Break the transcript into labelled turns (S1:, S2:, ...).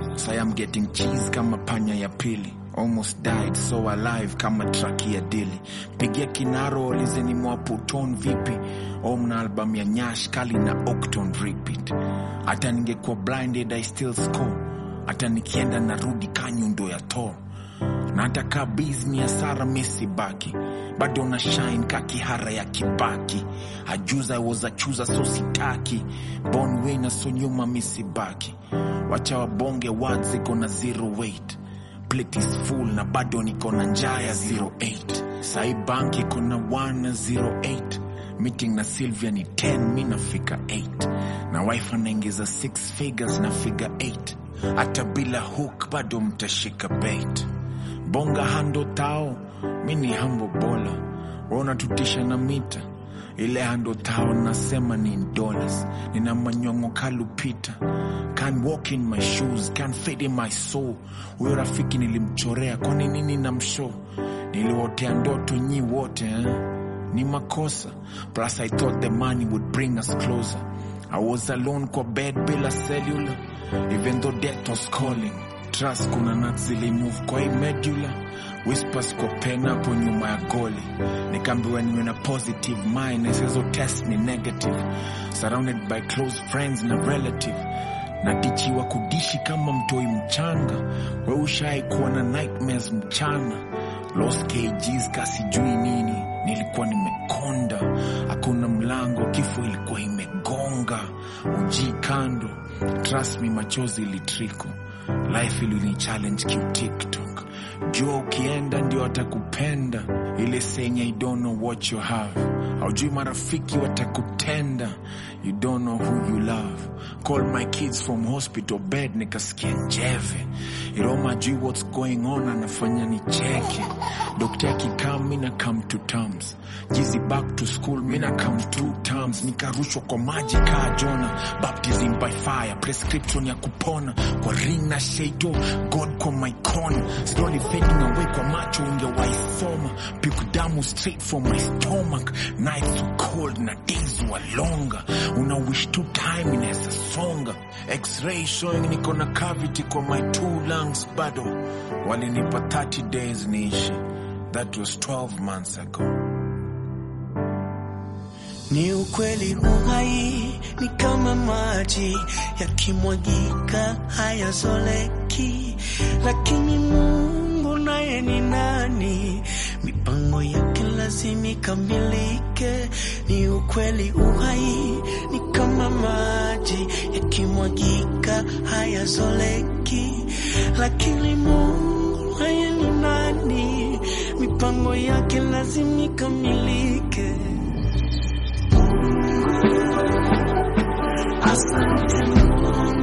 S1: Say I'm getting cheese kama panya ya pili almost died so alive kama traki ya dili pigia kinaro olizeni mwaputon vipi omna album ya nyash kali na octon repeat hata ningekuwa blinded i still score hata nikienda narudi kanyundo ya tor na hata kaa bizni ya sara mesi baki bado na shine ka kihara ya kibaki ajuza woza chuza so sitaki bon wina so nyuma misibaki wacha wabonge words iko na zero weight plate is full na bado niko na njaa ya 08 sai bank iko na 108 meeting na sylvia ni 10 mi nafika 8 na wife anaingiza 6 figures na figure 8 hata bila hook bado mtashika bait bonga hando tao mi ni hambo bola wanatutisha na mita ile hando tao nasema ni in dollars nina manyongo kalupita can walk in my shoes can fade in my soul huyo rafiki nilimchorea kwani nini na mshow niliwotea ndoto nyi wote eh? ni makosa plus i thought the money would bring us closer i was alone kwa bed bila cellular even though death was calling trust kuna nat zilimove kwa hii medulla whispers kwa pen hapo nyuma ya goli nikaambiwa niwe na positive mind isizo test ni negative surrounded by close friends na relative natichiwa kudishi kama mtoi mchanga we ushai kuwa na nightmares mchana lost kgs kasijui nini nilikuwa nimekonda hakuna mlango kifo ilikuwa imegonga uji kando trust me machozi ilitriko life ilini challenge kitiktok jua ukienda ndio atakupenda ile senye you don't know what you have haujui marafiki watakutenda you don't know who you love call my kids from hospital bed nikasikia njeve iroma ajui what's going on anafanya nicheke dokta akikaa mina come to terms jizi back to school mina come two terms nikarushwa kwa maji kaa jona baptism by fire prescription ya kupona kwa ring na shaito god kwa my corner slowly fading away kwa macho ungewaisoma piku damu straight from my stomach nights were cold na days were longer una wish two time inaweza songa x-ray showing niko na cavity kwa my two lungs bado walinipa 30 days niishi that was 12 months ago
S2: Ni ukweli uhai ni kama maji yakimwagika hayazoleki, lakini Mungu naye ni nani? Mipango yake lazima ikamilike. Ni ukweli uhai ni kama maji yakimwagika hayazoleki, lakini Mungu naye ni nani? Mipango yake lazima ikamilike. Asante Mungu